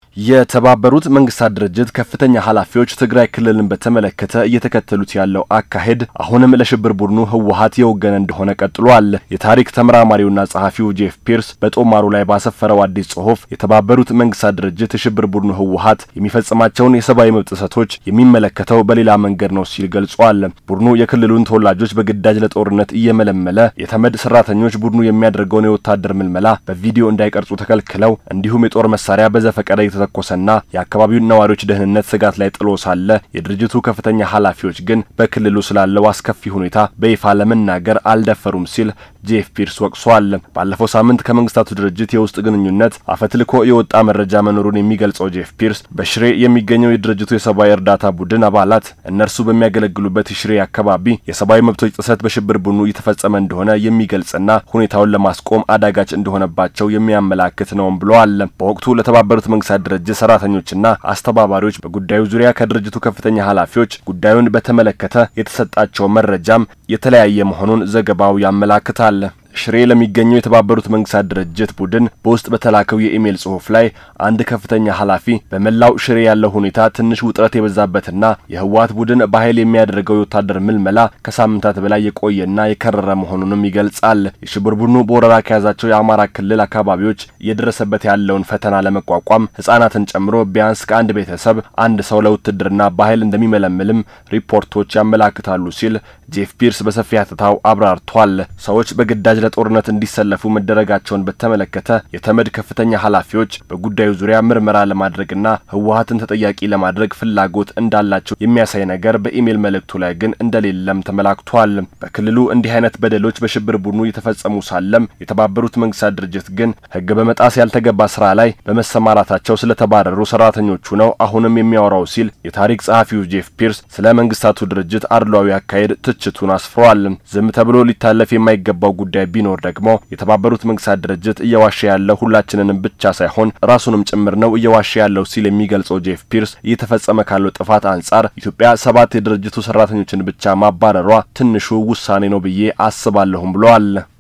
የተባበሩት መንግስታት ድርጅት ከፍተኛ ኃላፊዎች ትግራይ ክልልን በተመለከተ እየተከተሉት ያለው አካሄድ አሁንም ለሽብር ቡድኑ ህወሀት የወገነ እንደሆነ ቀጥሏል። የታሪክ ተመራማሪውና ጸሐፊው ጄፍ ፒርስ በጦማሩ ላይ ባሰፈረው አዲስ ጽሑፍ የተባበሩት መንግስታት ድርጅት የሽብር ቡድኑ ህወሀት የሚፈጽማቸውን የሰብአዊ መብት ጥሰቶች የሚመለከተው በሌላ መንገድ ነው ሲል ገልጿል። ቡድኑ የክልሉን ተወላጆች በግዳጅ ለጦርነት እየመለመለ የተመድ ሰራተኞች ቡድኑ የሚያደርገውን የወታደር ምልመላ በቪዲዮ እንዳይቀርጹ ተከልክለው እንዲሁም የጦር መሳሪያ በዘፈቀደ የተተኮሰና የአካባቢውን ነዋሪዎች ደህንነት ስጋት ላይ ጥሎ ሳለ የድርጅቱ ከፍተኛ ኃላፊዎች ግን በክልሉ ስላለው አስከፊ ሁኔታ በይፋ ለመናገር አልደፈሩም ሲል ጄፍ ፒርስ ወቅሷል። ባለፈው ሳምንት ከመንግስታቱ ድርጅት የውስጥ ግንኙነት አፈትልኮ የወጣ መረጃ መኖሩን የሚገልጸው ጄፍ ፒርስ በሽሬ የሚገኘው የድርጅቱ የሰብአዊ እርዳታ ቡድን አባላት እነርሱ በሚያገለግሉበት የሽሬ አካባቢ የሰብአዊ መብቶች ጥሰት በሽብር ቡድኑ እየተፈጸመ እንደሆነ የሚገልጽና ሁኔታውን ለማስቆም አዳጋች እንደሆነባቸው የሚያመላክት ነውም ብለዋል። በወቅቱ ለተባበሩት መንግስታት ድርጅት ሰራተኞችና አስተባባሪዎች በጉዳዩ ዙሪያ ከድርጅቱ ከፍተኛ ኃላፊዎች ጉዳዩን በተመለከተ የተሰጣቸው መረጃም የተለያየ መሆኑን ዘገባው ያመላክታል። ሽሬ ለሚገኘው የተባበሩት መንግስታት ድርጅት ቡድን በውስጥ በተላከው የኢሜይል ጽሑፍ ላይ አንድ ከፍተኛ ኃላፊ በመላው ሽሬ ያለው ሁኔታ ትንሽ ውጥረት የበዛበትና የህወሀት ቡድን በኃይል የሚያደርገው የወታደር ምልመላ ከሳምንታት በላይ የቆየና የከረረ መሆኑንም ይገልጻል። የሽብር ቡድኑ በወረራ ከያዛቸው የአማራ ክልል አካባቢዎች እየደረሰበት ያለውን ፈተና ለመቋቋም ህጻናትን ጨምሮ ቢያንስ ከአንድ ቤተሰብ አንድ ሰው ለውትድርና በኃይል እንደሚመለምልም ሪፖርቶች ያመላክታሉ ሲል ጄፍ ፒርስ በሰፊ ሀተታው አብራርቷል። ሰዎች በግዳጅ ለጦርነት እንዲሰለፉ መደረጋቸውን በተመለከተ የተመድ ከፍተኛ ኃላፊዎች በጉዳዩ ዙሪያ ምርመራ ለማድረግና ህወሀትን ተጠያቂ ለማድረግ ፍላጎት እንዳላቸው የሚያሳይ ነገር በኢሜይል መልእክቱ ላይ ግን እንደሌለም ተመላክቷል። በክልሉ እንዲህ አይነት በደሎች በሽብር ቡድኑ የተፈጸሙ ሳለም የተባበሩት መንግስታት ድርጅት ግን ህግ በመጣስ ያልተገባ ስራ ላይ በመሰማራታቸው ስለተባረሩ ሰራተኞቹ ነው አሁንም የሚያወራው ሲል የታሪክ ጸሐፊው ጄፍ ፒርስ ስለ መንግስታቱ ድርጅት አድሏዊ አካሄድ ትችቱን አስፍሯል። ዝም ተብሎ ሊታለፍ የማይገባው ጉዳይ ቢኖር ደግሞ የተባበሩት መንግስታት ድርጅት እየዋሸ ያለው ሁላችንንም ብቻ ሳይሆን ራሱንም ጭምር ነው እየዋሸ ያለው ሲል የሚገልጸው ጄፍ ፒርስ እየተፈጸመ ካለው ጥፋት አንጻር ኢትዮጵያ ሰባት የድርጅቱ ሰራተኞችን ብቻ ማባረሯ ትንሹ ውሳኔ ነው ብዬ አስባለሁም ብለዋል።